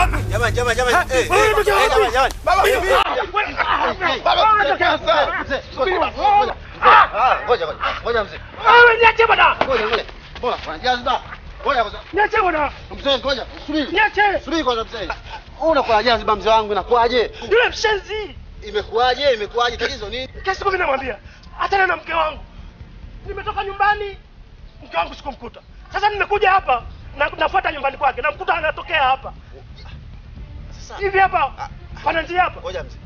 Jamani, jamani, jamani. Eh, eh, Wewe eh, unatokea wapi? jamani, jamani. Baba, Eh, wewe- eh, Baba, wewe unatokea wapi? Mzee, ngoja, ngoja. Ah, ngoja, ngoja. Ngoja mzee. Wewe niache bwana. Ngoja, ngoja. Mbona kuna jazba? Ngoja kwanza. Niache bwana. Mzee, ngoja. Subiri. Niache. Subiri kwanza mzee. Unakuwa jazba mzee wangu inakuwaje? Yule mshenzi. Imekuwaje? Imekuwaje? Tatizo nini? Kesi kumi namwambia. Achana na mke wangu. Nimetoka nyumbani. Mke wangu sikumkuta. Sasa nimekuja hapa na nafuata nyumbani kwake. Namkuta anatokea hapa. Sasa Hivi hapa. Pana njia hapa. ngoja mzee.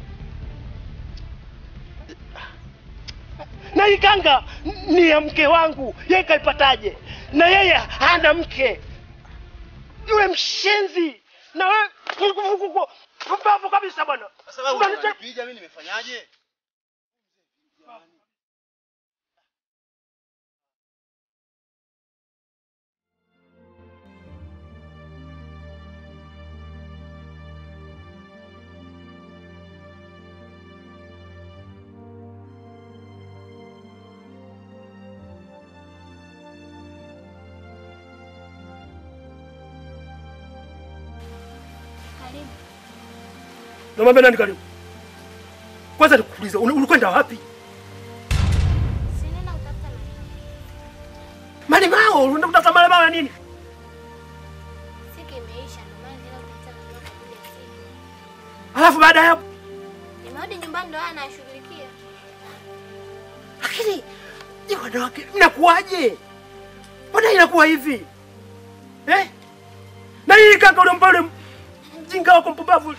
na hii kanga ni ya mke wangu yeye kaipataje na yeye hana mke yule mshenzi na wewe pumbavu kabisa bwana Sasa wewe Unanite- unanipiga mimi nimefanyaje? Karibu. namwambia nani karibu kwanza nikuuliza uli- ulikwenda wapi Si nenda kutafuta malimao. malimao unaenda kutafuta malimao ya nini Siku imeisha ndio maana nenda kutafuta malimao kwa ajili ya siku. alafu baada ya hapo Nimerudi nyumbani ndio haya nashughulikia. lakini je wanawake mnakuwaje mbona inakuwa hivi eh? na hii kanga ulimpa ule mjinga wako mpumbavu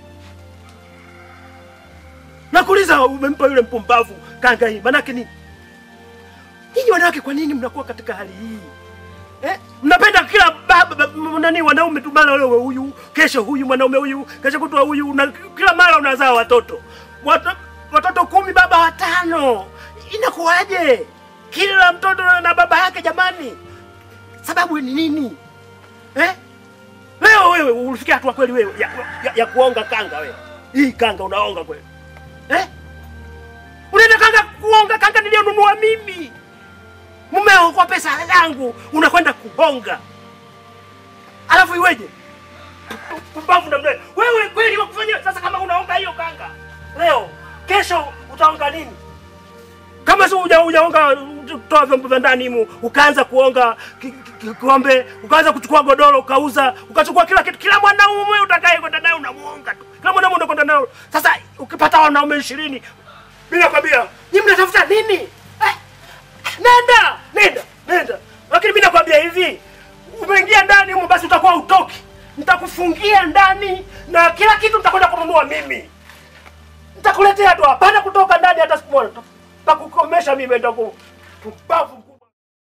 nakuuliza umempa yule mpumbavu kanga hii manake nini nyinyi wanawake kwa nini mnakuwa katika hali hii eh? mnapenda kila baba baba- nani wanaume tu mara leo huyu kesho huyu mwanaume huyu kesho kutwa huyu na kila mara unazaa watoto Wata, watoto kumi baba watano inakuwaje kila mtoto na baba yake jamani sababu ni nini eh? leo wewe ulifikia hatua kweli wewe ya, ya, ya kuonga kanga wewe hii kanga unaonga kweli eh? unaenda kanga kuonga kanga niliyonunua mimi mumeo kwa pesa yangu unakwenda kuhonga alafu iweje pumbavu namna hiyo. wewe kweli wakufanyia sasa kama unaonga hiyo kanga leo kesho utaonga nini kama si uja ujaonga toa vyombo vya ndani mu ukaanza kuonga ki- ki- kikombe ukaanza kuchukua godoro ukauza ukachukua kila kitu kila mwanaume utakaye kwenda naye unamuonga tu kila mwanaume unakwenda naye sasa ukipata wanaume ishirini mimi nakwambia nyinyi mnatafuta nini eh? nenda nenda nenda lakini mimi nakwambia hivi umeingia ndani humo basi utakuwa utoki nitakufungia ndani na kila kitu nitakwenda kununua mimi nitakuletea tu hapana kutoka ndani hata siku moja takukomesha mimi ndio pumbavu mkubwa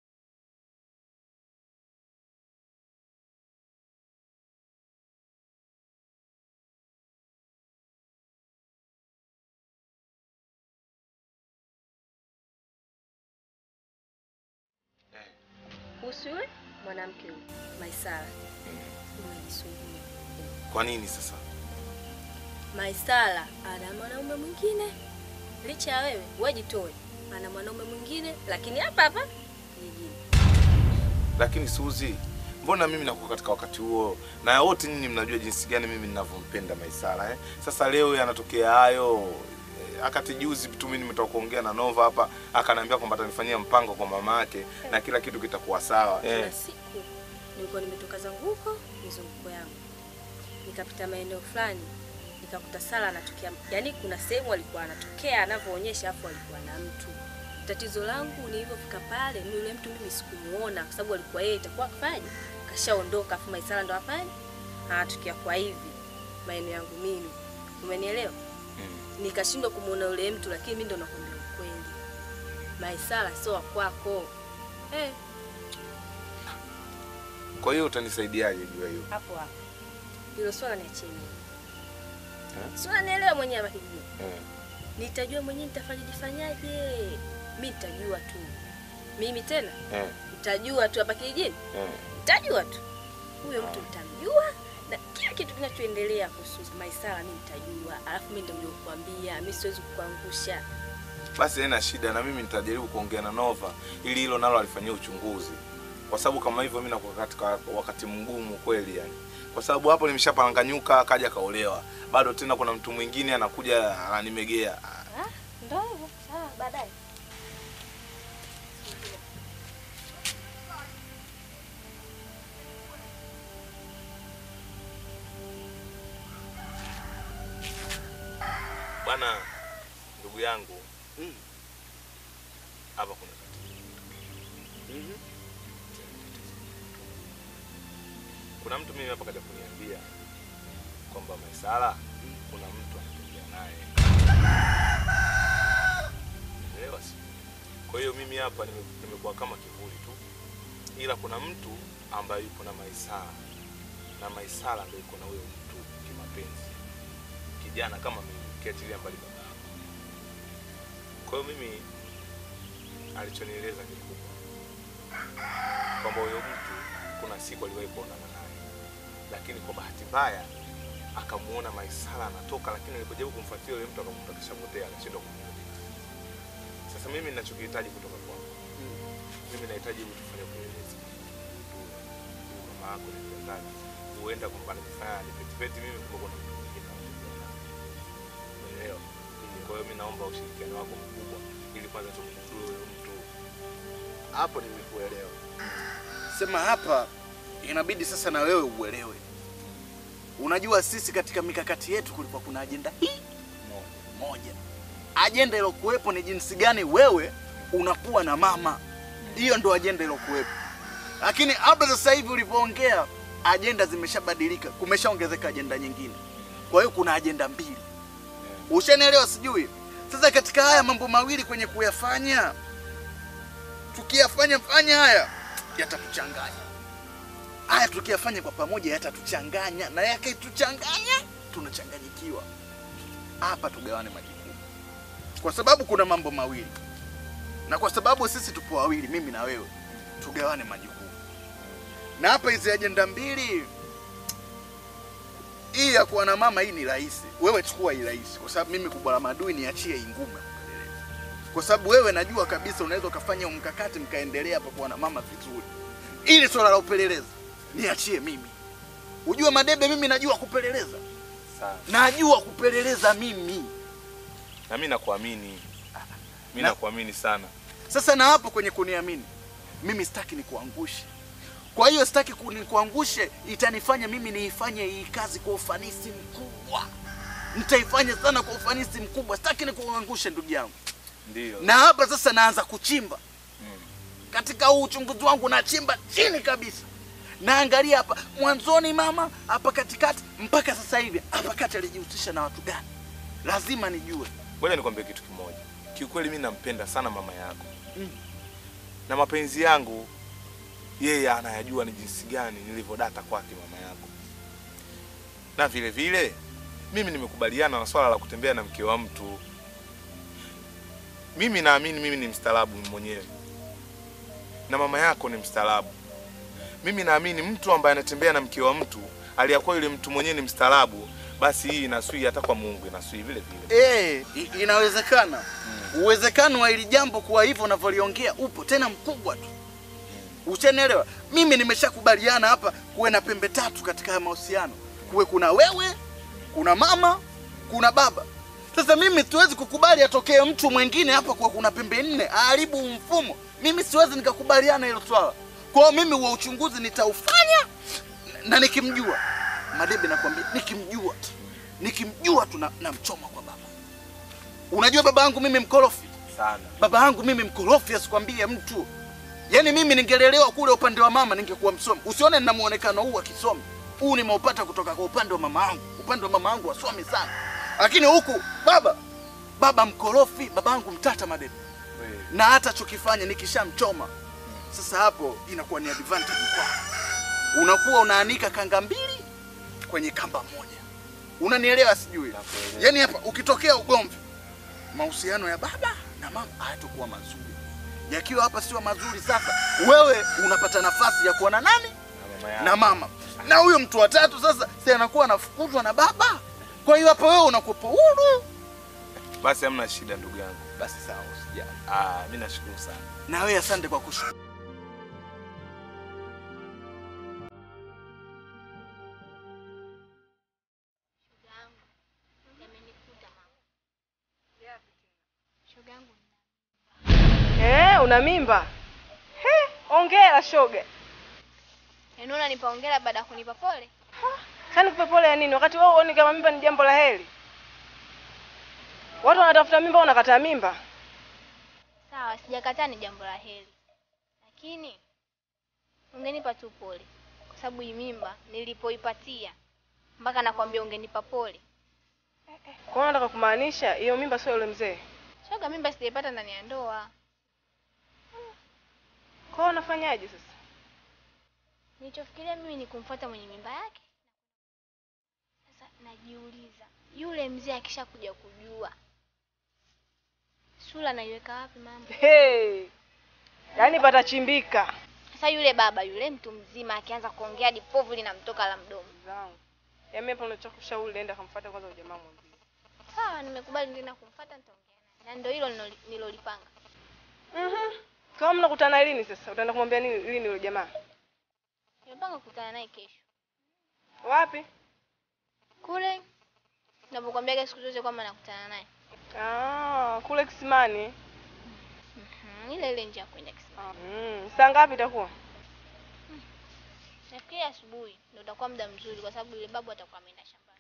kuhusu yule mwanamke huyu Maisara. Umejisumbua. Kwa nini sasa? Maisara ana mwanaume mwingine, licha ya wewe wewe jitoe, ana mwanaume mwingine, lakini hapa hapa jijini. Lakini Suzi, mbona mimi nakuwa katika wakati huo na wote nyinyi mnajua jinsi gani mimi ninavyompenda Maisara eh? Sasa leo yanatokea hayo eh, akati juzi tu mimi nimetoka kuongea na Nova hapa akaniambia kwamba atanifanyia mpango kwa mama yake na kila kitu kitakuwa sawa Kuna eh. siku nilikuwa nimetoka zangu huko mizunguko yangu, nikapita maeneo fulani nikakuta Sara anatokea, yaani kuna sehemu alikuwa anatokea anavyoonyesha, afu alikuwa na mtu. Tatizo langu nilivyofika pale, ni yule mtu mimi sikumuona, kwa sababu alikuwa yeye itakuwa kafaje, kashaondoka, afu Maisara ndo afanye anatokea kwa hivi maeneo yangu mimi, umenielewa? Nikashindwa kumuona yule mtu, lakini mimi ndo nakwambia ukweli, Maisara sio wa kwako eh. Kwa hiyo utanisaidiaje juu ya hiyo? hapo hapo. Hilo swala niachie mimi. Eh? Si unanielewa mwenyewe hapa kijijini. Eh. Nitajua mwenyewe nitafanya jifanyaje. Mimi nitajua tu. Mimi tena Eh. nitajua tu hapa kijijini. Eh. Nitajua tu. Huyo mtu nitamjua na kila kitu kinachoendelea kuhusu Maisara mimi nitajua. Alafu mimi ndio kukuambia, mimi siwezi kukuangusha. Basi haina shida, na mimi nitajaribu kuongea na Nova ili hilo nalo alifanyia uchunguzi, kwa sababu kama hivyo mimi nakuwa katika wakati mgumu kweli yani. kwa sababu hapo nimeshapanganyuka, kaja kaolewa, bado tena kuna mtu mwingine anakuja ananimegea. Ah, Ndio hivyo. Sawa, baadaye. Bwana ndugu yangu, hapa kuna tatizo. Kuna mtu mimi hapa kaja kuniambia kwamba Maisara kuna mtu anatembea naye. Elewa si? Kwa hiyo mimi hapa nime- nimekuwa kama kivuli tu, ila kuna mtu ambaye yupo na Maisara na Maisara ndio yuko na huyo mtu kimapenzi, kijana kama mimi, kiachilia mbali baba yako. Kwa hiyo mimi alichonieleza ni kubwa kwamba huyo mtu kuna siku aliwahi kuonana naye, lakini kwa bahati mbaya akamuona Maisara anatoka, lakini alipojaribu kumfuatilia yule mtu akamkuta kishapotea, akashindwa kumrudi. Sasa mimi ninachokihitaji kutoka kwako, mimi nahitaji utufanye upelelezi Ujue, huyu mama yako ni mtendaji, huenda kwamba anajifanya ni petipeti, mimi kumbe kuna mtu mwingine anatembea naye. Umeelewa? Kwa hiyo mimi naomba ushirikiano wako mkubwa ili kwanza tumgundue huyo mtu. Hapo nimekuelewa. Sema hapa inabidi sasa na wewe uelewe. Unajua sisi katika mikakati yetu kulikuwa kuna ajenda hii moja. Ajenda iliyokuwepo ni jinsi gani wewe unakuwa na mama. Hiyo ndo ajenda iliyokuwepo. Lakini hapa sasa hivi ulivyoongea, ajenda zimeshabadilika, kumeshaongezeka ajenda nyingine. Kwa hiyo kuna ajenda mbili. Ushanielewa sijui? Sasa katika haya mambo mawili kwenye kuyafanya, tukiyafanya fanya haya yatatuchanganya. Haya tukiyafanya kwa pamoja yatatuchanganya, na yakituchanganya tunachanganyikiwa. Hapa tugawane majukumu, kwa sababu kuna mambo mawili, na kwa sababu sisi tupo wawili, mimi na wewe, tugawane majukumu. Na hapa hizi ajenda mbili, hii ya kuwa na mama hii ni rahisi, wewe chukua hii rahisi, kwa sababu mimi kubwa la madui niachie hii ngumu ya kupeleleza, kwa sababu wewe najua kabisa unaweza ukafanya mkakati mkaendelea hapa kuwa na mama vizuri. Ili swala la upelelezi niachie mimi. Ujue Madebe, mimi najua kupeleleza, Sawa. najua kupeleleza mimi. Na mimi nakuamini. Mimi Na- nakuamini sana. Sasa na hapo kwenye kuniamini, mimi sitaki nikuangushe. Kwa hiyo sitaki ku- nikuangushe, itanifanya mimi niifanye hii kazi kwa ufanisi mkubwa. Nitaifanya sana kwa ufanisi mkubwa, sitaki nikuangushe ndugu yangu. Ndio. Na hapa sasa naanza kuchimba katika huu uchunguzi wangu, nachimba chini kabisa, naangalia hapa mwanzoni, mama hapa katikati, mpaka sasa hivi hapa kati alijihusisha na watu gani, lazima nijue. Ngoja nikwambie kitu kimoja. Kiukweli mimi nampenda sana mama yako. Mm. Na mapenzi yangu yeye anayajua ni jinsi gani nilivyodata kwake mama yako. Na vile vile mimi nimekubaliana na swala la kutembea na mke wa mtu. Mimi naamini mimi ni mstaarabu mwenyewe. Na mama yako ni mstaarabu. Mimi naamini mtu ambaye anatembea na mke wa mtu aliyakuwa yule mtu mwenyewe ni mstaarabu, basi hii inasui hata kwa Mungu inasui vile vile. Eh, i- inawezekana. Uwezekano wa hili jambo kuwa hivyo unavyoliongea upo tena mkubwa tu. Uchanielewa? Mimi nimeshakubaliana hapa kuwe na pembe tatu katika haya mahusiano. Kuwe kuna wewe, kuna mama, kuna baba. Sasa mimi siwezi kukubali atokee mtu mwingine hapa kwa kuna pembe nne aharibu mfumo. Mimi siwezi nikakubaliana hilo swala. Kwa hiyo mimi wa uchunguzi nitaufanya na- na nikimjua Madebe, nakwambia nikimjua tu nikimjua tu na- namchoma kwa baba. Unajua baba yangu mimi mkorofi, Sana. baba yangu mimi mkorofi, asikwambie mtu. Yaani mimi ningelelewa kule upande wa mama ningekuwa msomi. Usione nina muonekano huu wa kisomi. Huu nimeupata kutoka kwa upande wa mama yangu. Upande wa mama yangu wasomi sana. Lakini huku baba baba mkorofi, baba yangu mtata Madebe. Na hata chokifanya nikishamchoma. Sasa hapo inakuwa ni advantage kwako. Unakuwa unaanika kanga mbili kwenye kamba moja. Unanielewa sijui? Nakuelewa. Yaani hapa ukitokea ugomvi, mahusiano ya baba na mama hayatakuwa mazuri. Yakiwa hapa sio mazuri, sasa wewe unapata nafasi ya kuwa na nani? Na mama yako. Na mama. Na huyo mtu wa tatu sasa si anakuwa anafukuzwa na baba. Kwa hiyo hapa wewe unakuwa huru. Basi hamna shida ndugu yangu. Basi sawa, usijali. Ah, mimi nashukuru sana. Na wewe asante kwa kushukuru. una mimba? He, ongera shoga. Yaani unanipa hongera baada ya kunipa pole? Sasa nikupe pole ya nini wakati wewe huoni kama mimba ni jambo la heri? Watu wanatafuta mimba, wewe unakataa mimba. Sawa, sijakataa ni jambo la heri, lakini ungenipa tu pole, kwa sababu hii mimba nilipoipatia mpaka nakwambia ungenipa pole. Kwa hiyo nataka kumaanisha hiyo mimba sio yule mzee. Shoga, mimba sijaipata ndani ya ndoa. Kwa hiyo unafanyaje sasa? Nilichofikiria mimi ni kumfuata mwenye mimba yake. Sasa najiuliza, yule mzee akishakuja kujua sura naiweka wapi mama? Hey. Yaani patachimbika. Sasa yule baba yule mtu mzima akianza kuongea hadi povu linamtoka la mdomo. Zangu. Yaani hapo unachokushauri nenda kamfuata kwanza huyo jamaa mwambie. Sawa, nimekubali ndio kumfuata nitaongea naye. Na ndio hilo ninalo- nilolipanga. Mhm. Kama mnakutana lini sasa? Utaenda kumwambia nini lini yule jamaa? Nimepanga kukutana naye kesho. Wapi? Kule ninapokuambiaga siku zote kwamba nakutana naye. Ah, kule kisimani. Mhm, ile ile njia ya kwenda kisimani. Mm, saa ngapi itakuwa? Nafikiri asubuhi ndio utakuwa muda mzuri kwa sababu yule babu atakuwa ameenda shambani.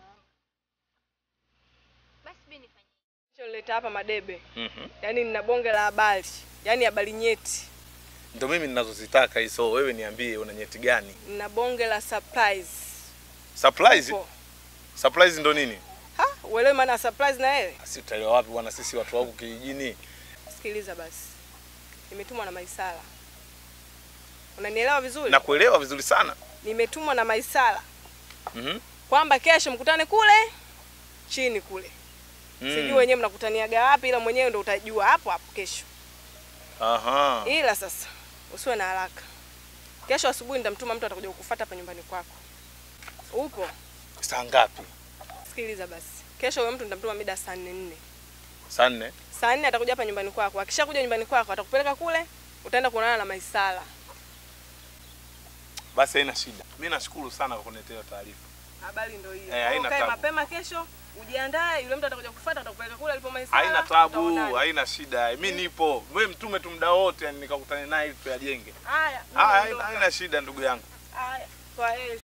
Basi mimi nifanye. Nileta hapa madebe. Mhm. Yaani nina bonge la habari. Yaani habari nyeti. Ndio mimi ninazozitaka hizo. Wewe niambie una nyeti gani? Nina bonge la surprise. Surprise? Upo. Surprise ndo nini? Ha, uelewe maana ya surprise na wewe? Si utaelewa wapi bwana, sisi watu wa huku kijijini. Sikiliza basi. Nimetumwa na Maisala. Unanielewa vizuri? Na kuelewa vizuri sana. Nimetumwa na Maisala Mhm. kwamba kesho mkutane kule chini kule. Mm. Sijui wenyewe mnakutaniaga wapi ila mwenyewe ndo utajua hapo hapo kesho. Aha. Ila sasa usiwe na haraka. Kesho asubuhi nitamtuma mtu atakuja kukufuata hapa nyumbani kwako. Upo? Saa ngapi? Sikiliza basi. Kesho huyo mtu nitamtuma mida saa nne nne. Saa nne. Saa nne atakuja hapa nyumbani kwako. Akishakuja nyumbani kwako atakupeleka kule, utaenda kuonana na Maisala. Basi haina shida. Mimi nashukuru sana kwa kuniletea hiyo taarifa. Habari ndio hiyo. Eh, Kwa hiyo haina Ukae tabu. mapema kesho, ujiandae, yule mtu atakuja kufuata atakupeleka kule alipo Maisala. Haina tabu, tutaonana. haina shida. Mimi nipo. Wewe mtume tu muda wote yani nikakutane naye ili tuyajenge. Haya. mimi Ah, haina, naondoka. haina shida ndugu yangu. Haya. Kwa heri.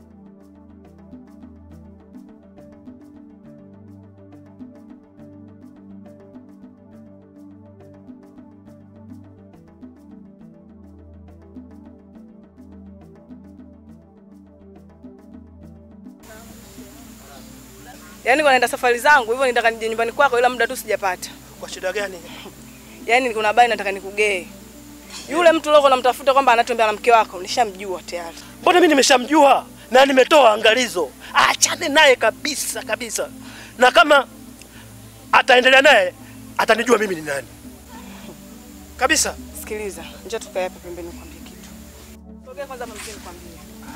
Yaani kwa naenda safari zangu hivyo nitaka nije nyumbani kwako ila muda tu sijapata. Kwa shida gani? Yaani kuna habari nataka nikugee. Yule mtu leo unamtafuta kwamba anatembea na mke wako, nishamjua tayari. Mbona mimi nimeshamjua na nimetoa angalizo, achane naye kabisa kabisa, na kama ataendelea naye atanijua mimi ni nani kabisa. Sikiliza, njoo tukae hapa pembeni nikwambie kitu. Sogea kwanza hapa mzee nikwambie.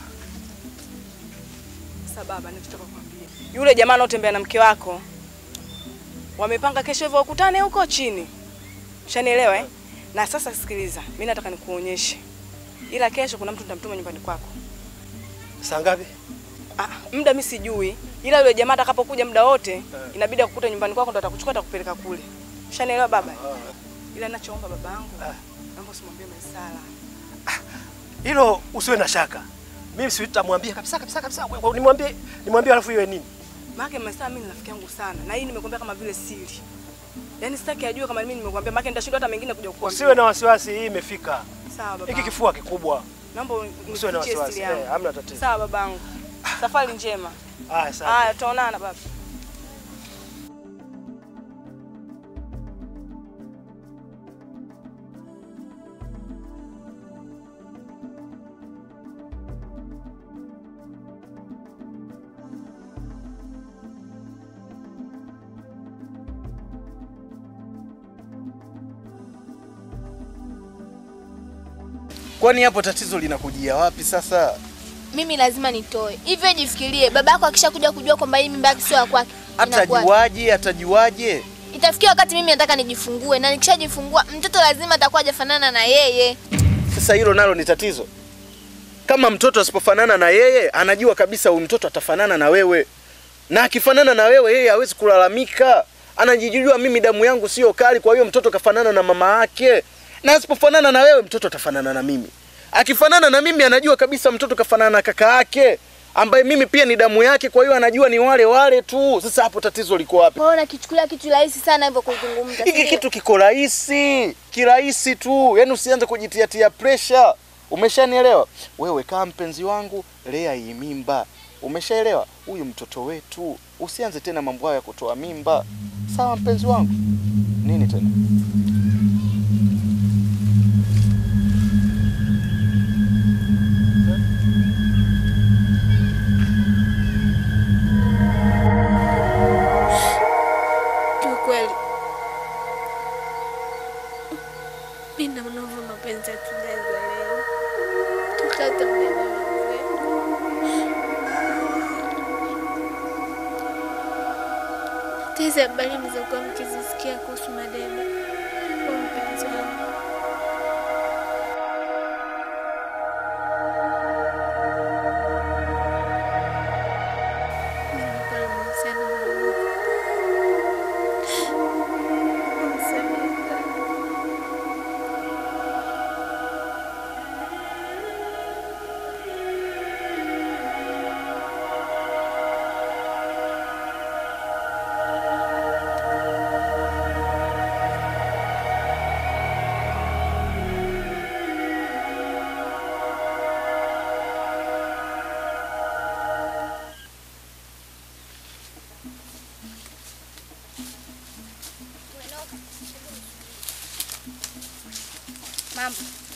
Sasa baba, ninachotaka kukwambia. Yule jamaa anotembea na mke wako wamepanga kesho hivyo wakutane huko chini. Ushanielewa eh? Na sasa sikiliza, mimi nataka nikuonyeshe. Ila kesho kuna mtu nitamtuma nyumbani kwako. Saa ngapi? Ah, muda mimi sijui. Ila yule jamaa atakapokuja muda wote, inabidi akukuta nyumbani kwako ndo atakuchukua atakupeleka kule. Ushanielewa baba? Ila ninachoomba babangu, naomba usimwambie Maisala. Hilo usiwe na shaka, mimi sitamwambia kabisa kabisa kabisa. Wewe Nimwambie nimwambie, alafu iwe nini? Maana Maisala mimi ni rafiki yangu sana na hii nimekwambia kama vile siri. Yaani sitaki ajue kama mimi nimekwambia, maana nitashindwa hata mengine kuja kukuambia. Usiwe na wasiwasi, hii imefika. Sawa baba. Hiki kifua kikubwa. Naomba Usiwe na unifichie wasiwasi. siri yangu. Eh, hamna tatizo. Sawa babangu. Safari njema. Haya, sawa. Haya, tutaonana baba. Kwani hapo tatizo linakujia wapi sasa? Mimi lazima nitoe. Hivyo jifikirie, baba yako akishakuja kujua kwamba hii mimba yake sio ya kwake. inakuwaje? Atajuaje? Atajuaje? Itafikia wakati mimi nataka nijifungue na nikishajifungua mtoto lazima atakuwa hajafanana na yeye. Sasa hilo nalo ni tatizo. Kama mtoto asipofanana na yeye, anajua kabisa huyu mtoto atafanana na wewe, na akifanana na wewe, yeye hawezi kulalamika. Anajijua, mimi damu yangu sio kali, kwa hiyo mtoto kafanana na mama yake. na asipofanana na wewe mtoto atafanana na mimi. Akifanana na mimi anajua kabisa mtoto kafanana na kaka yake ambaye mimi pia ni damu yake, kwa hiyo anajua ni wale wale tu. Sasa hapo tatizo liko wapi? Wewe unakichukulia kitu rahisi sana hivyo kuzungumza. Hiki sindio? kitu kiko rahisi, kirahisi tu, yaani usianze kujitiatia pressure. Umeshanielewa? Wewe kama mpenzi wangu, lea hii mimba. Umeshaelewa? Huyu mtoto wetu, usianze tena mambo hayo ya kutoa mimba. Sawa mpenzi wangu? Nini tena? Kiukweli mi naona hivyo mapenzi hatujaanza leo, tutata mwenyewe. Hata hizi habari mlizokuwa mkizisikia kuhusu Madebe kwa mpenzi wangu mimi pale mahusiano na Mungu. Nisamehe sana. Mambo.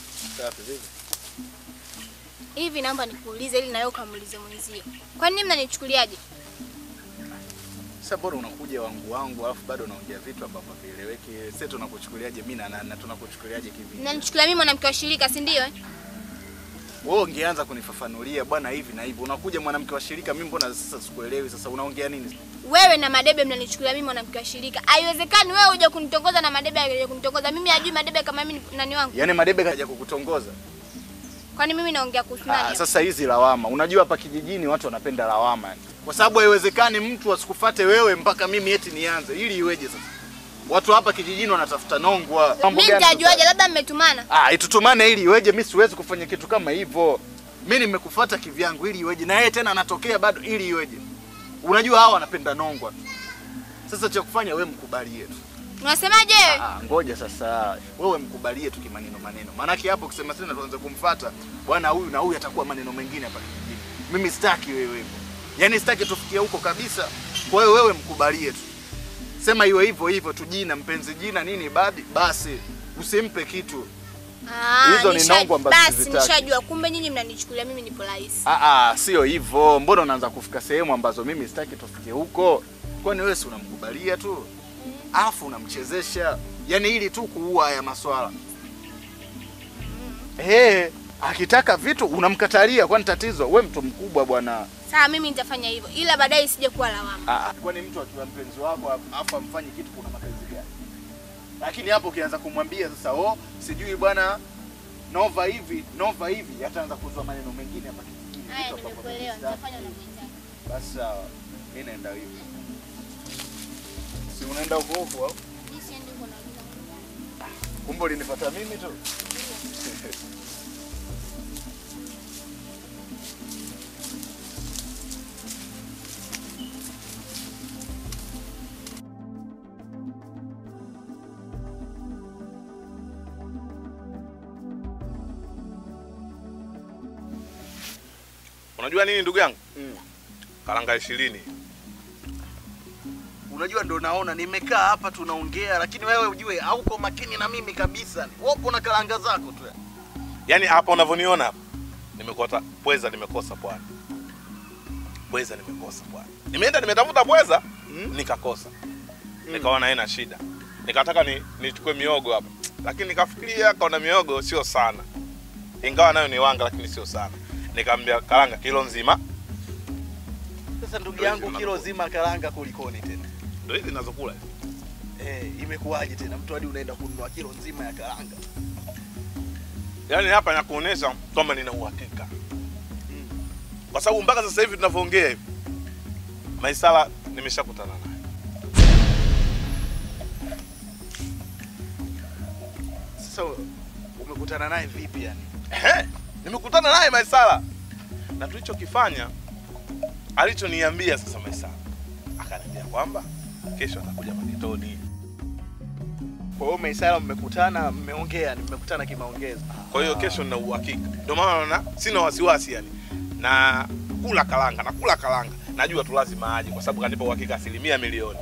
Hivi naomba nikuulize ili nawe ukamuulize mwenzio. Kwa nini mnanichukuliaje? Sasa bora unakuja wangu wangu alafu bado unaongea vitu ambavyo havieleweki. Sasa tunakuchukuliaje mimi na nani na tunakuchukuliaje kivipi? Mnanichukulia mimi mwanamke wa shirika, si ndio? eh? Wewe ungeanza kunifafanulia bwana hivi na hivi. Unakuja mwanamke wa shirika, mimi mbona sasa sikuelewi sasa unaongea nini? Wewe na Madebe mnanichukulia mimi mwanamke wa shirika. Haiwezekani wewe uje kunitongoza na Madebe aje kunitongoza. Mimi ajui Madebe kama mimi ni nani wangu. Yaani Madebe kaja kukutongoza. Kwani mimi naongea kuhusu Ah, nani? sasa hizi lawama. Unajua hapa kijijini watu wanapenda lawama yani. Kwa sababu haiwezekani mtu asikufate wewe mpaka mimi eti nianze. Ili iweje sasa? Watu hapa kijijini wanatafuta nongwa. Mambo Mimi gani nitajuaje? sasa? Labda mmetumana. Ah, itutumane ili iweje? Mimi siwezi kufanya kitu kama hivyo. Mimi nimekufuata kivyangu ili iweje? Na yeye tena anatokea bado ili iweje? Unajua hawa wanapenda nongwa tu. Sasa cha kufanya wewe mkubalie tu. Unasemaje wewe? Ah, ngoja sasa wewe mkubalie tu kimaneno maneno. Maanake hapo kusema tena tuanze kumfuata bwana huyu na huyu atakuwa maneno mengine hapa kijijini. Mimi sitaki wewe hivyo. Yaani sitaki tufikie huko kabisa. Kwa hiyo wewe mkubalie tu. Sema iwe hivyo hivyo tu jina mpenzi jina nini badi basi usimpe kitu. Ah, Hizo ni nisha- nongo ambazo Basi sizitaki. nishajua kumbe nyinyi mnanichukulia mimi nipo rahisi. Ah ah, sio hivyo. Mbona unaanza kufika sehemu ambazo mimi sitaki tufikie huko? Kwani wewe si unamkubalia tu? Alafu unamchezesha. Yaani ili tu kuua haya maswala. Eh, akitaka vitu unamkatalia kwani tatizo? We mtu mkubwa bwana. Sawa, mimi nitafanya hivyo, ila baadaye isije kuwa lawama. Ah, ah. Kwani mtu akiwa mpenzi wako afu amfanye kitu kuna mapenzi gani? Lakini hapo ukianza kumwambia sasa, oh, sijui bwana Nova hivi, Nova hivi, ataanza kuzua maneno mengine hapa kijijini. Haya, vitu ambavyo nimekuelewa, mimi sitaki. nitafanya unavyotaka. Basi sawa, mimi naenda hivi. Si unaenda huko huko au? Mimi siendi huko na wengine wengine. Kumbe ulinifuata mimi tu. Unajua nini ndugu yangu? Mm. Karanga ishirini. Unajua ndo naona nimekaa hapa tunaongea, lakini wewe ujue hauko makini na mimi kabisa. Wapo na karanga zako tu. Yaani hapa unavyoniona hapa. Nimekota pweza nimekosa pwani. Pweza nimekosa pwani. Nimeenda nimetafuta pweza Mm. nikakosa. Nikaona haina shida. Nikataka ni nichukue miogo hapa. Lakini nikafikiria kaona miogo sio sana. Ingawa nayo ni wanga lakini sio sana. Nikamwambia karanga kilo nzima. Sasa ndugu Ndio yangu, hizi kilo mnazo- zima karanga kulikoni tena? Ndio hizi ninazokula. Eh, imekuwaje tena mtu hadi unaenda kununua kilo nzima ya karanga? Yaani hapa nakuonesha kwamba nina uhakika. Kwa sababu mpaka sasa hivi tunavyoongea hivi Maisala nimeshakutana naye. Sasa umekutana naye vipi yani? Ehe, nimekutana naye Maisara na tulichokifanya, alichoniambia sasa Maisara, akaniambia kwamba kesho atakuja Maketoni. Kwa hiyo Maisara mmekutana, mmeongea, ni mmekutana kimaongezi. Kwa hiyo kesho nina uhakika, ndio maana naona sina wasiwasi yani, na kula kalanga na kula kalanga, najua tu lazima aje, kwa sababu kanipa uhakika asilimia milioni.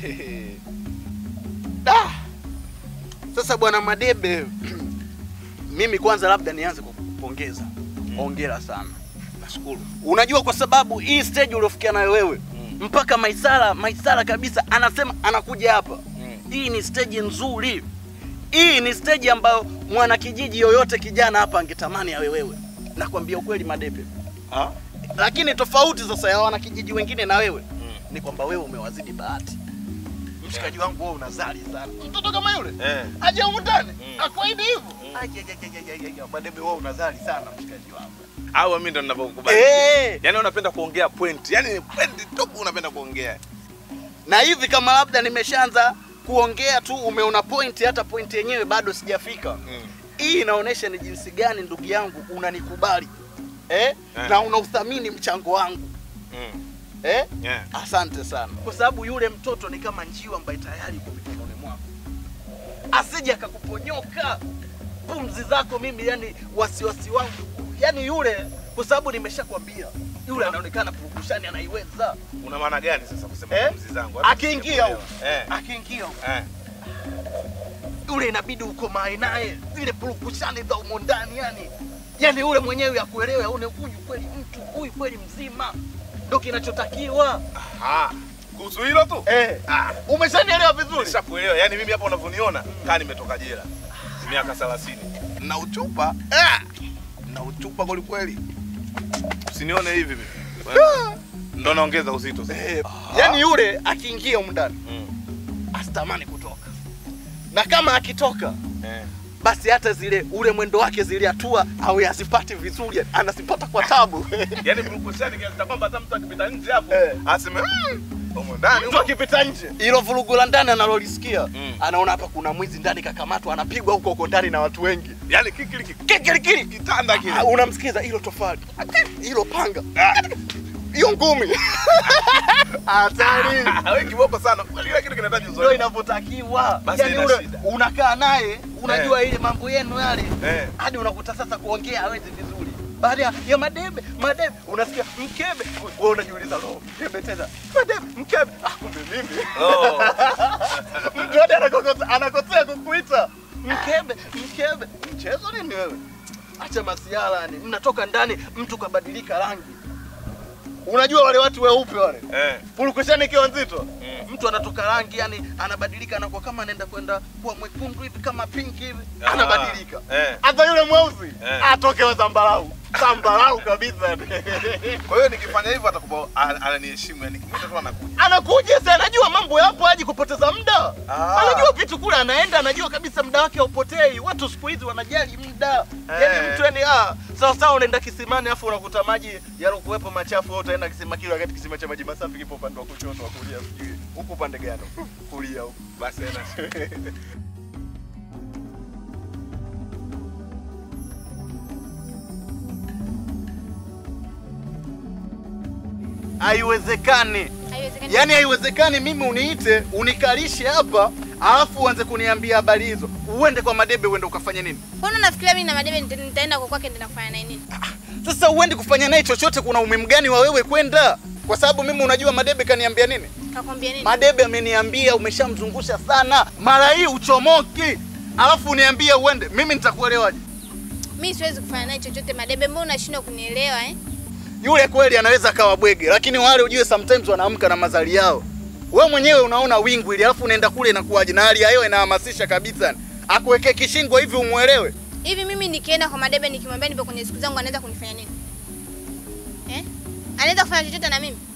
Da! Sasa bwana Madebe, mimi kwanza labda nianze kwa kukupongeza. Hongera sana. Nashukuru. Unajua kwa sababu hii stage uliofikia nayo wewe Mm. mpaka Maisara Maisara kabisa anasema anakuja hapa. Mm. Hii ni stage nzuri. Hii ni stage ambayo mwanakijiji yoyote kijana hapa angetamani awe wewe. Nakwambia ukweli Madebe. Ah? Lakini tofauti sasa ya wanakijiji wengine na wewe Mm. ni kwamba wewe umewazidi bahati. Mshikaji wangu wewe unazali sana. Mtoto kama yule Eh. aje humu ndani Mm. akwaidi hivyo. Aje aje aje aje aje. Madebe wewe unazali sana mshikaji wangu. Au mimi ndo ninavyokubali. Eh. Yaani unapenda kuongea point. Yaani point tupu unapenda kuongea. na hivi kama labda nimeshaanza kuongea tu umeona point, hata point yenyewe bado sijafika. Mm. Hii inaonyesha ni jinsi gani ndugu yangu unanikubali eh? Eh. na unauthamini mchango wangu Mm. eh? Yeah. Asante sana, kwa sababu yule mtoto ni kama njiwa ambaye tayari yuko mikononi mwako, asije akakuponyoka pumzi zako. Mimi yani wasiwasi wangu yani yule, kwa sababu nimeshakwambia yule anaonekana purukushani, anaiweza Una maana gani sasa kusema Eh? pumzi zangu? Hata akiingia sijakuelewa. huko Eh. akiingia huko Eh. yule inabidi ukomae naye zile purukushani za umo ndani yani yani yule mwenyewe akuelewe aone huyu kweli mtu huyu kweli mzima ndo kinachotakiwa Ah. Kuhusu hilo tu? eh. Ah. umeshanielewa vizuri Nishakuelewa. Yaani mimi hapa unavyoniona kaa nimetoka jela. Miaka 30. Na uchupa. Ah. Na uchupa kweli kweli. Usinione hivi mimi. Wewe, Ndo naongeza uzito sasa. eh. yani yule akiingia humu ndani Mm. asitamani kutoka na kama akitoka Eh. basi hata zile ule mwendo wake zile hatua awe azipati vizuri anazipata kwa tabu Yaani mrukushani kiasi cha kwamba hata mtu akipita nje hapo Eh. aseme "Mm, humo ndani mtu akipita nje ilo vurugu la ndani analolisikia Mm. anaona hapa kuna mwizi ndani kakamatwa anapigwa huko huko ndani na watu wengi Yaani kikili kikilikili kitanda kile. Ah, unamsikiza hilo tofali hilo panga hiyo ngumi hatari Ah, wewe kiboko sana. Kile kitu kinahitaji ndio uzoefu. inavyotakiwa Basi yani haina ule shida. unakaa naye unajua ile mambo yenu yale Eh. hadi unakuta sasa kuongea hawezi vizuri baada ya- ya madebe madebe unasikia mkebe wewe unajiuliza lo mkebe tena madebe mkebe ah kumbe mimi Oh. mtu hadi anakosea anakosea kukuita mkebe mkebe mchezo nini wewe acha masiala yani mnatoka ndani mtu kabadilika rangi unajua wale watu weupe wale Eh. purukushani ikiwa nzito Mm. mtu anatoka rangi yani anabadilika anakuwa kama anaenda kwenda kuwa mwekundu hivi kama pinki hivi Ah. anabadilika Eh. hata yule mweusi Eh. atoke wa zambarau zambarau kabisa Kwa hiyo nikifanya hivyo atakuwa an- ananiheshimu yani kimwita tu anakuja. anakuja sasa anajua mambo yapo haji kupoteza muda Ah. anajua vitu kule anaenda anajua kabisa muda wake haupotei watu siku hizi wanajali muda yani Eh. mtu yani ah sawa sawa unaenda kisimani afu unakuta maji yalokuwepo machafu wewe utaenda kisima kile wakati kisima cha maji masafi kipo upande wa kushoto wa kulia sijui huko upande gani kulia huko Basi haina shida. haiwezekani Haiwezekani. yaani haiwezekani mimi uniite unikalishe hapa alafu uanze kuniambia habari hizo uende kwa madebe uende ukafanya nini Mbona unafikiria mimi na Madebe nita- nitaenda kwa kwake nitaenda kufanya naye nini? sasa uendi kufanya naye chochote kuna umuhimu gani wa wewe kwenda kwa sababu mimi unajua madebe kaniambia nini Kakwambia nini? madebe ameniambia umeshamzungusha sana mara hii uchomoki alafu uniambie uende mimi nitakuelewaje Mimi siwezi kufanya naye chochote Madebe, mbona unashindwa kunielewa eh? yule kweli anaweza akawa bwege lakini wale ujue sometimes wanaamka na mazali yao we mwenyewe unaona wingu ili alafu unaenda kule inakuwaje na hali ya hewa inahamasisha kabisa akuwekee kishingo hivi umwelewe Hivi mimi nikienda kwa Madebe nikimwambia nipo kwenye siku zangu anaweza kunifanya nini? Eh? Anaweza kufanya chochote na mimi?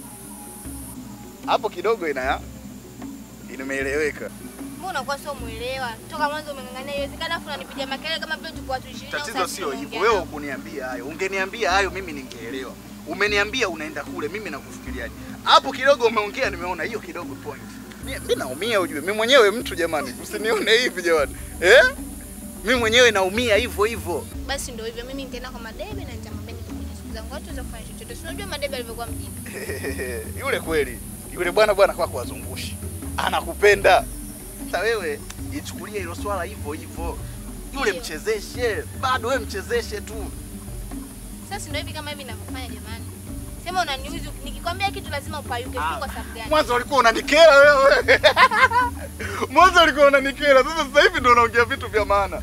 hapo kidogo ina imeeleweka Mbona unakuwa sio muelewa? Toka mwanzo umeng'ang'ania iwezekana afu unanipigia makelele kama vile tuko watu 20 au tatizo 30 sio hivyo tunaongea wewe nao. ukuniambia hayo ungeniambia hayo mimi ningeelewa umeniambia unaenda kule mimi nakufikiriaje hapo kidogo umeongea nimeona hiyo kidogo point mi mi naumia ujue mi mwenyewe mtu jamani usinione hivi jamani eh Mimi mwenyewe naumia hivyo hivyo. Basi ndio hivyo, mimi nitaenda kwa Madebe na nitamwambia niko kwenye siku zangu, hatuweza kufanya chochote. Si unajua Madebe alivyokuwa mjinga. yule kweli yule bwana bwana kwako wazungushi anakupenda sasa wewe ichukulie hilo swala hivyo hivyo yule Ndio. mchezeshe bado wewe mchezeshe tu Sasa ndio hivi kama hivi ninavyofanya jamani. Sema unaniuzi, nikikwambia kitu lazima upayuke. Sio kwa sababu gani? mwanzo ulikuwa unanikera wewe mwanzo ulikuwa unanikera sasa sasa hivi ndio unaongea vitu vya maana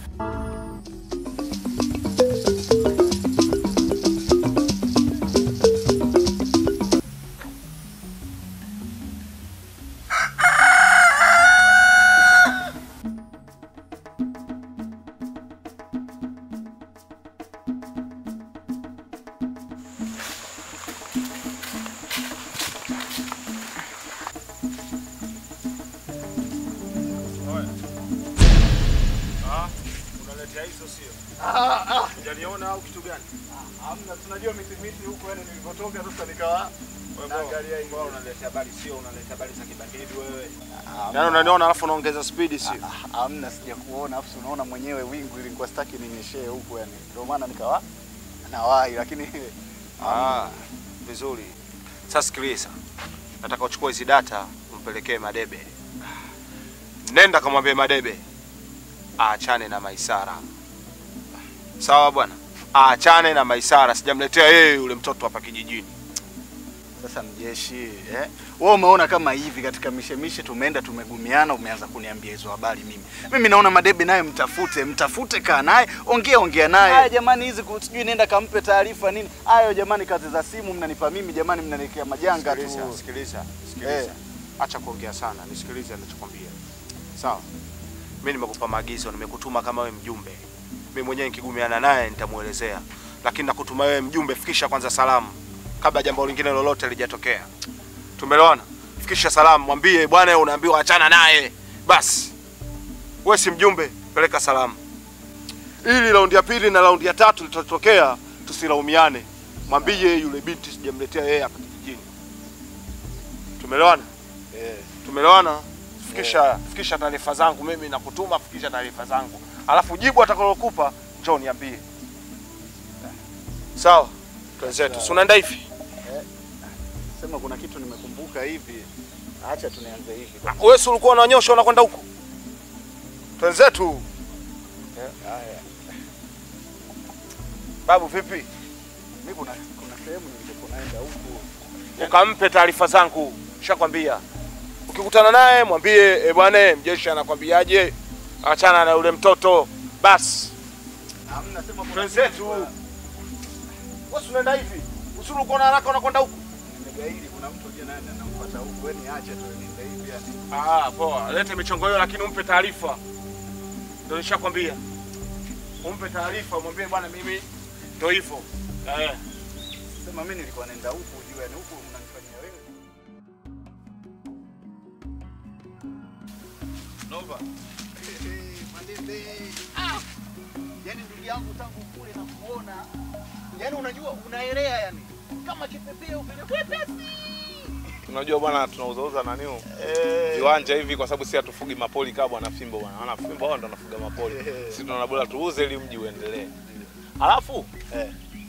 Unaletea hizo sio? ah, ah. Hujaniona au kitu gani? Hamna, tunajua miti miti huko yani nilipotoka sasa nikawa naangalia hivi. Wewe unaletea habari sio? Unaletea habari za kibangili wewe. Hamna. Yaani unaniona alafu unaongeza speed sio? Ah, Hamna, sija kuona afu unaona mwenyewe wingu ilikuwa sitaki ninyeshee huko yani, ndio maana nikawa nawahi, lakini Ah, vizuri. Sasa sikiliza. Nataka uchukue hizi data umpelekee Madebe. Nenda kamwambie Madebe aachane na Maisara. Sawa bwana? Aachane na Maisara, sijamletea yeye yule mtoto hapa kijijini. sasa mjeshi eh? Wewe umeona kama hivi katika mishemishe tumeenda tumegumiana, umeanza kuniambia hizo habari mimi. Mimi naona Madebe naye mtafute, mtafute, kaa naye, ongea ongea naye. Haya jamani, hizi ku- sijui nenda kampe taarifa nini. Hayo jamani, kazi za simu mnanipa mimi jamani, mnaniwekea majanga tu. Sikiliza, sikiliza, sikiliza. Eh. Acha kuongea sana, nisikilize ninachokwambia. Sawa? Mimi nimekupa maagizo, nimekutuma kama wewe mjumbe. Mimi mwenyewe nikigumiana naye nitamuelezea. Lakini nakutuma wewe mjumbe, fikisha kwanza salamu kabla jambo lingine lolote lijatokea. Tumeelewana? Fikisha salamu, mwambie bwana unaambiwa achana naye. Basi. Wewe si mjumbe, peleka salamu. Ili raundi ya pili na raundi ya tatu litatokea, tusilaumiane. Mwambie yule binti sijamletea yeye hapa kijijini. Tumeelewana? Eh. Tumeelewana? Fikisha fikisha taarifa zangu mimi nakutuma, fikisha taarifa zangu. Alafu jibu atakalokupa njoo niambie. Sawa? Twenzetu. Si unaenda hivi? Sema kuna kitu nimekumbuka hivi. Acha tunianze hivi. Wewe si ulikuwa unanyosha unakwenda huko? Twenzetu. Haya. Babu vipi? Mimi kuna kuna sehemu nilipokuwa naenda huku. Ukampe taarifa zangu. Nishakwambia. Ukikutana naye mwambie e bwana mjeshi anakwambiaje? Achana na yule mtoto. Basi. Hamna sema kuna Twenzetu. Wewe si unaenda hivi? Usuru uko na haraka unakwenda huko? Nimegaili kuna mtu je naye anamfuata huku. Wewe niache tu niende hivi yani. Ah, poa. Lete michongo hiyo lakini umpe taarifa. Ndio nishakwambia. Umpe taarifa, mwambie bwana mimi ndio hivyo. Eh. Sema mimi nilikuwa naenda huku juu yani huku mnanifanyia wewe. Nova. Madebe. Ah! Yaani ndugu yangu tangu kule na kuona. Yaani unajua unaelea yani. Kama kipepeo vile kwepesi. Unajua bwana, tunauzauza nani Eh. viwanja hivi kwa sababu si hatufugi mapoli kama bwana Fimbo bwana. Wana Fimbo wao ndo wanafuga mapoli. Eh. Sisi tunaona bora tuuze ili mji uendelee. Alafu Eh.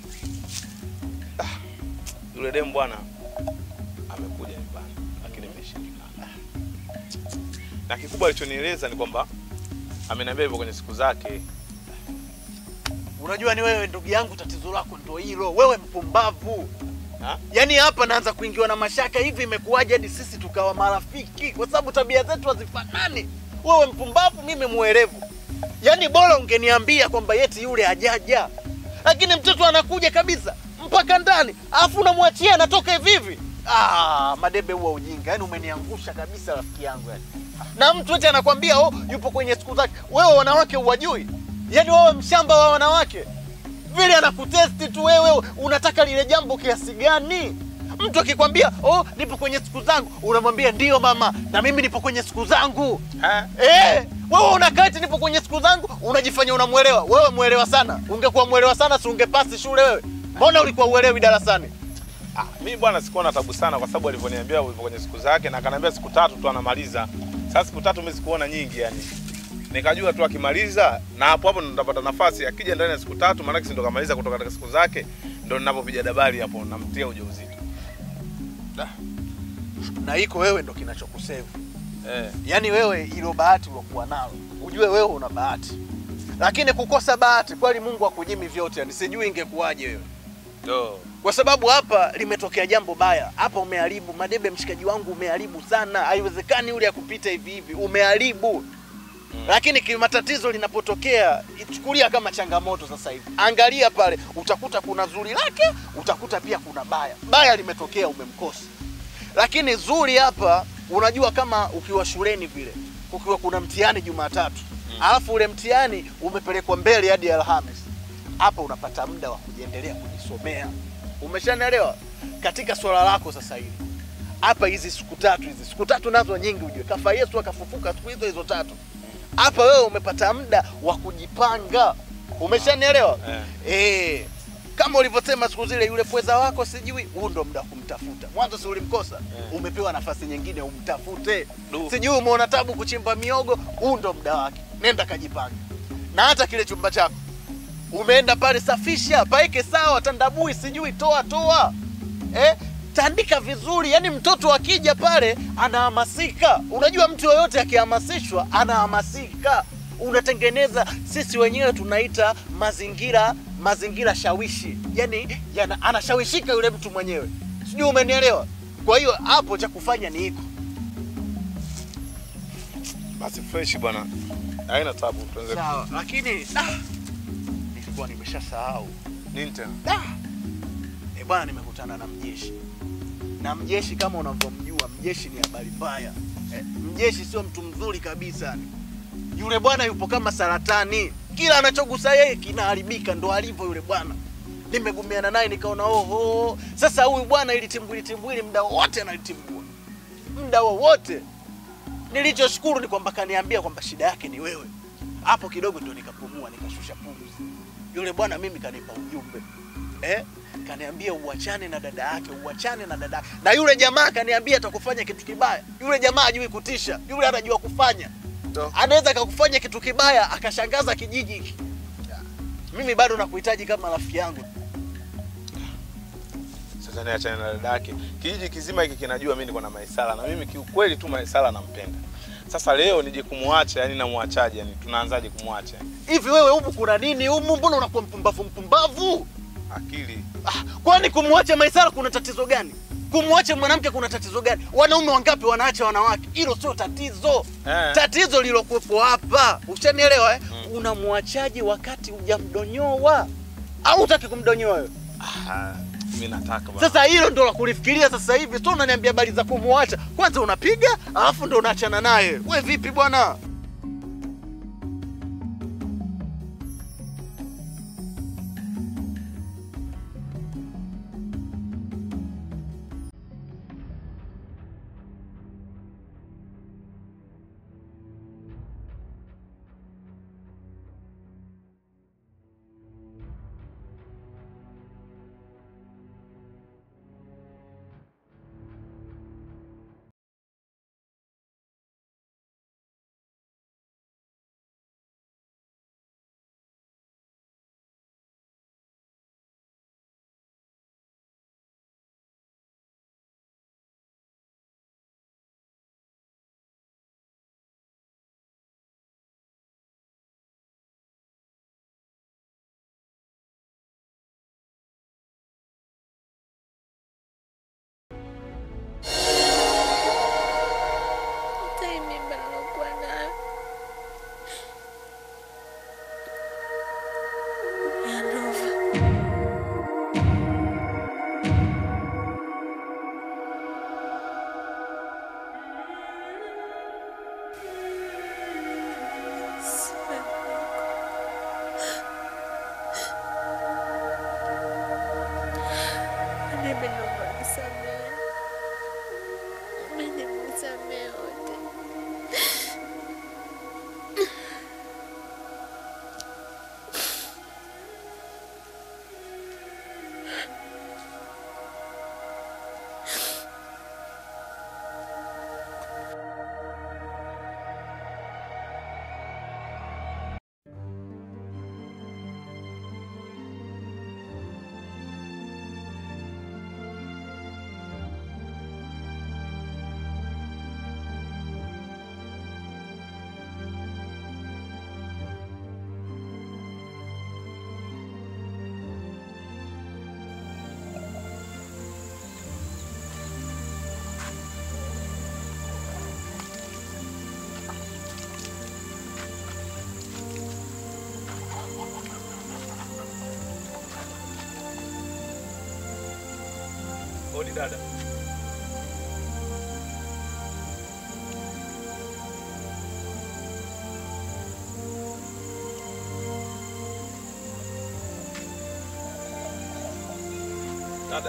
yule demu bwana amekuja nyumbani lakini imeshindikana. Na kikubwa alichonieleza ni kwamba ameniambia hivyo kwenye siku zake. Unajua ni wewe ndugu yangu, tatizo lako ndio hilo. Wewe mpumbavu. Ha? Yaani hapa naanza kuingiwa na mashaka hivi, imekuwaje hadi sisi tukawa marafiki? Kwa sababu tabia zetu hazifanani. Wewe mpumbavu, mimi mwerevu. Yaani bora ungeniambia kwamba yeti yule hajaja, lakini mtoto anakuja kabisa mpaka ndani, alafu unamwachia anatoka hivi hivi. Ah, Madebe, huwa ujinga. Yaani umeniangusha kabisa rafiki yangu yani. Na mtu eti anakwambia oh, yupo kwenye siku zake. Wewe wanawake uwajui? Yaani wewe mshamba wa wanawake vile anakutesti tu wewe, unataka lile jambo kiasi gani? Mtu akikwambia oh, nipo kwenye siku zangu, unamwambia ndio mama, na mimi nipo kwenye siku zangu. Ha? Eh, wewe unakaa eti nipo kwenye siku zangu, unajifanya unamwelewa. Wewe mwelewa sana. Ungekuwa mwelewa sana, si ungepasi shule wewe? Mbona ulikuwa uelewi darasani? Ah, mimi bwana sikuwa na tabu sana kwa sababu alivyoniambia hivyo kwenye siku zake na akaniambia siku tatu tu anamaliza. Sasa siku tatu mimi sikuona nyingi yani. nikajua tu akimaliza na hapo hapo ndo nitapata nafasi akija ndani ya siku tatu maanake si ndo kamaliza kutoka katika siku zake ndo ninapopiga dabari hapo namtia ujauzito na iko wewe ndo kinachokusevu eh. yaani wewe ilo bahati uliokuwa nalo ujue wewe una bahati lakini kukosa bahati kweli mungu akunyimi vyote yani sijui ingekuwaje wewe Yo. kwa sababu hapa limetokea jambo baya hapa umeharibu madebe mshikaji wangu umeharibu sana haiwezekani ule akupita hivi hivi umeharibu lakini kimatatizo linapotokea ichukulia kama changamoto sasa hivi angalia pale utakuta kuna zuri lake utakuta pia kuna baya baya limetokea umemkosa lakini zuri hapa unajua kama ukiwa shuleni vile kukiwa kuna mtihani jumatatu alafu ule mtihani umepelekwa mbele hadi alhamis hapa unapata muda wa kujiendelea kujisomea umeshanaelewa katika swala lako sasa hivi hapa hizi siku tatu hizi siku tatu nazo nyingi ujue kafa yesu akafufuka siku hizo hizo tatu hapa wewe umepata muda wa kujipanga umeshanielewa Eh. eh kama ulivyosema siku zile yule pweza wako sijui huu ndo muda wa kumtafuta mwanzo si ulimkosa umepewa nafasi nyingine umtafute Du. sijui umeona tabu kuchimba miogo huu ndo muda wake nenda kajipanga na hata kile chumba chako umeenda pale safisha paeke sawa tandabui sijui toa toa eh? tandika vizuri yani mtoto akija pale anahamasika unajua mtu yoyote akihamasishwa anahamasika unatengeneza sisi wenyewe tunaita mazingira mazingira shawishi yani yana, anashawishika yule mtu mwenyewe sijui umenielewa kwa hiyo hapo cha kufanya ni hiko basi fresh bwana haina tabu tuanze sawa lakini ah, nilikuwa nimeshasahau nini tena Da! E bwana, nimekutana na mjeshi na mjeshi kama unavyomjua mjeshi ni habari mbaya eh, mjeshi sio mtu mzuri kabisa yule bwana yupo kama saratani kila anachogusa yeye kinaharibika ndo alivyo yule bwana nimegumiana naye nikaona oho sasa huyu bwana ili timbwili timbwili muda wowote analitimbua muda wowote nilichoshukuru ni kwamba kaniambia kwamba shida yake ni wewe hapo kidogo ndo nikapumua nikashusha pumzi yule bwana mimi kanipa ujumbe eh? kaniambia uachane na dada yake uachane na dada yake na yule jamaa kaniambia atakufanya kitu kibaya yule jamaa hajui kutisha yule anajua kufanya Ndo. anaweza akakufanya kitu kibaya akashangaza kijiji hiki mimi bado nakuhitaji kama rafiki yangu sasa niachane na dada yake kijiji kizima hiki kinajua mimi niko na Maisala na mimi kiukweli tu Maisala nampenda sasa leo nije kumwacha yani namwachaje yani tunaanzaje kumwacha hivi wewe humu kuna nini humu mbona unakuwa mpumbavu mpumbavu akili Ah, kwani kumwacha Maisara kuna tatizo gani? Kumwacha mwanamke kuna tatizo gani? Wanaume wangapi wanaacha wanawake? Hilo sio tatizo. Eh. Tatizo lilokuwepo hapa, ushanielewa eh? Unamwachaje wakati hujamdonyoa au utaki kumdonyoa wewe? ah, mimi nataka bwana Sasa hilo ndo la kulifikiria sasa hivi. Sio unaniambia habari za kumwacha, kwanza unapiga alafu ndo unaachana naye. We vipi bwana? Odi dada. Dada.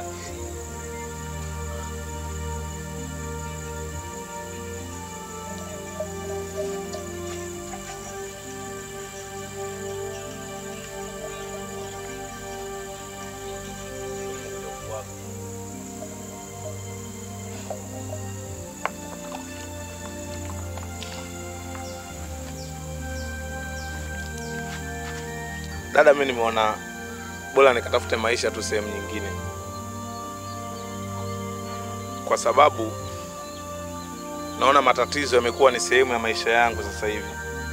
Dada, mimi nimeona bora nikatafute maisha tu sehemu nyingine, kwa sababu naona matatizo yamekuwa ni sehemu ya maisha yangu sasa hivi.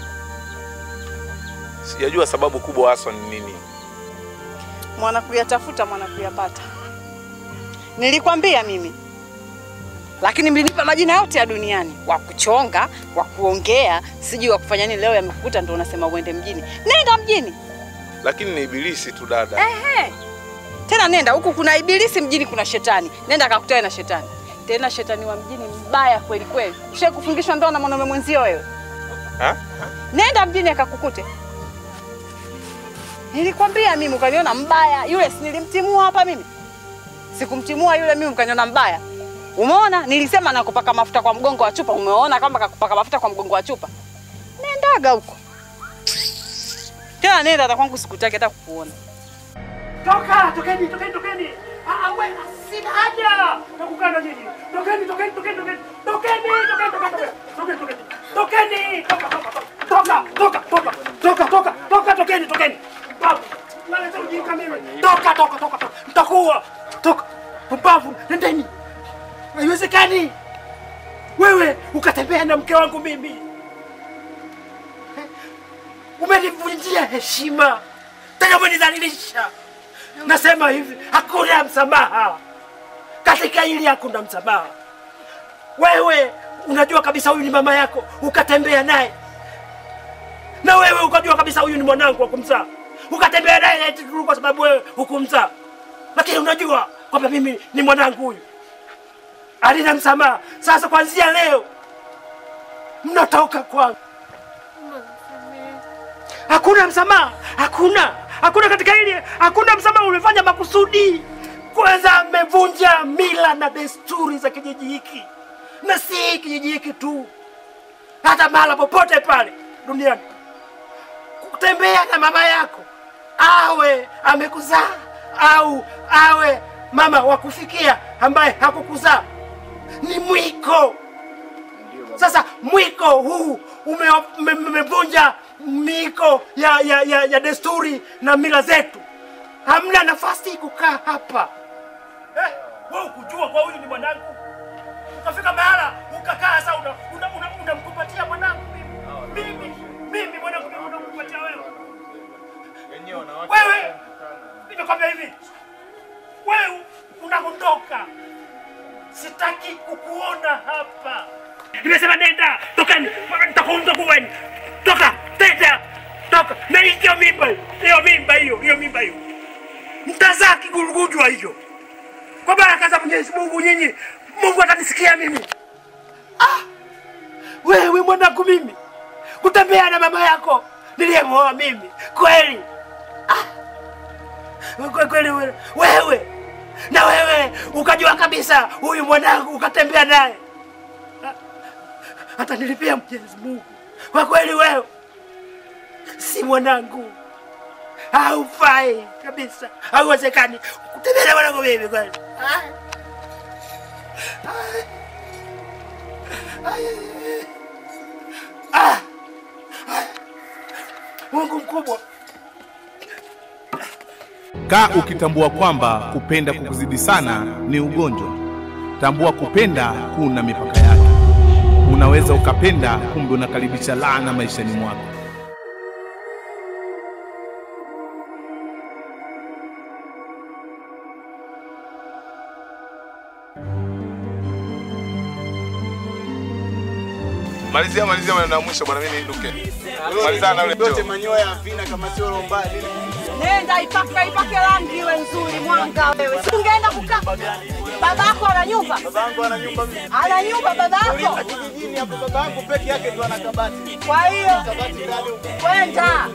Sijajua sababu kubwa haswa ni nini. mwana kuyatafuta mwana kuyapata. Nilikwambia mimi, lakini mlinipa majina yote ya duniani, wa kuchonga, wa kuongea, sijui wa kufanya nini. Leo yamekukuta ndo unasema uende mjini. Nenda mjini Lakini ni ibilisi tu dada. ehe. Tena nenda huku, kuna ibilisi mjini, kuna shetani. Nenda akakutane na shetani, tena shetani wa mjini mbaya kweli kweli. Ushawahi kufungishwa ndoa na mwanaume mwenzio wewe? Ha? Nenda mjini akakukute. Nilikwambia mimi ukaniona mbaya. Yule si nilimtimua hapa mimi? Sikumtimua yule mimi ukaniona mbaya. Umeona? Nilisema nakupaka mafuta kwa mgongo wa chupa. Umeona kama kakupaka mafuta kwa mgongo wa chupa? Nendaga huko. Tena nenda hata kwangu sikutaki hata kukuona. Toka, tokeni, tokeni, tokeni. Ah, we, sina haja na kukaa na nyinyi. Tokeni, tokeni, tokeni, tokeni. Tokeni, tokeni, tokeni, tokeni. Tokeni, tokeni. Tokeni, toka, toka, toka. Toka, toka, toka, toka, toka, toka, tokeni, tokeni. Pumbavu. Naleta ujinga mimi. Toka, toka, toka, toka. Mtakuwa. Toka. Pumbavu, nendeni. Haiwezekani. Wewe ukatembea na mke wangu mimi. Umenivunjia heshima. Tena umenidhalilisha. Nasema hivi, hakuna msamaha katika hili, hakuna msamaha. Wewe unajua kabisa huyu ni mama yako, ukatembea naye, na wewe ukajua kabisa huyu ni mwanangu wa kumzaa, ukatembea naye eti tu kwa sababu wewe hukumzaa, lakini unajua kwamba mimi ni mwanangu huyu. Alina msamaha. Sasa kuanzia leo mnatoka kwangu. Hakuna msamaha, hakuna, hakuna katika hili, hakuna msamaha. Umefanya makusudi. Kwanza mmevunja mila na desturi za kijiji hiki, na si kijiji hiki tu, hata mahala popote pale duniani. Kutembea na mama yako, awe amekuzaa au awe mama wa kufikia ambaye hakukuzaa, ni mwiko. Sasa mwiko huu ume- ume- umevunja miko ya, ya, ya, ya desturi na mila zetu. Hamna nafasi kukaa hapa eh, wewe kujua kwa huyu ni mwanangu, ukafika mahala ukakaa sasa unamkumbatia una, una, unamkumbatia mwanangu mimi mimi mimi mwanangu mimi unamkumbatia wewe wewe, nimekwambia hivi, wewe unaondoka, sitaki kukuona hapa. Nimesema nenda, tokeni, nitakuunza kuweni. Toka, tenda, toka. Na hiyo mimba hiyo, hiyo mimba hiyo, hiyo mimba hiyo. Mtazaa kigurugujwa hiyo. Kwa baraka za Mwenyezi Mungu nyinyi, Mungu atanisikia mimi. Ah! Wewe mwanangu mimi, kutembea na mama yako niliyemwoa mimi. Kweli? Ah! Kwe- Kweli wewe, wewe na wewe ukajua kabisa huyu mwanangu ukatembea naye hata nilipia Mwenyezi Mungu. Kwa kweli wewe si mwanangu, haufai kabisa, hauwezekani kutembea na mwanangu mimi kweli. Ah. Ah. Ah. Mungu mkubwa. Kaa ukitambua kwamba kupenda kukuzidi sana ni ugonjwa. Tambua kupenda kuna mipaka yake. Unaweza ukapenda, kumbe unakaribisha laana maishani mwako. Malizia malizia maneno ya mwisho bwana, mimi niinuke. Malizana na yule Yote mjomba. manyoya havina kama sio lomba nini? Nenda ipake ipake rangi iwe nzuri, mwanga wewe. Si ungeenda kukaa Babako ana nyumba? Babangu ana nyumba mimi. Ana nyumba babako? Uliza kijijini hapo babangu peke yake ndo ana kabati. Kwa hiyo Kabati ndani huko. kwenda.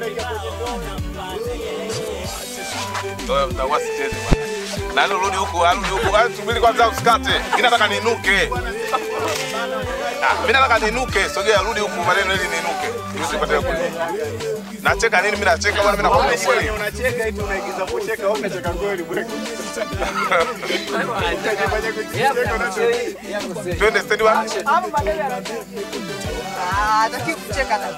Wewe mtakuwa sicheze bwana. Nani rudi huku, arudi huku. Ah, Subiri kwanza usikate. Mimi nataka niinuke. Ah, mimi nataka niinuke. Sogea rudi huku maneno ili niinuke. Ili usipate kule. Nacheka nini? Mimi nacheka bwana, mimi nakwambia kweli. Unacheka eti unaigiza kucheka, wewe unacheka kweli bwana. Twende stendi bwana. Hapo madebe anacheka. Ah, hataki kucheka na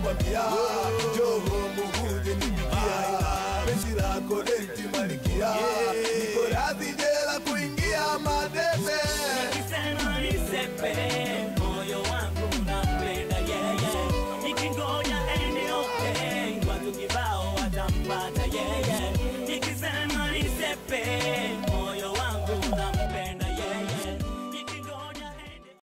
Penzi lako leti malikia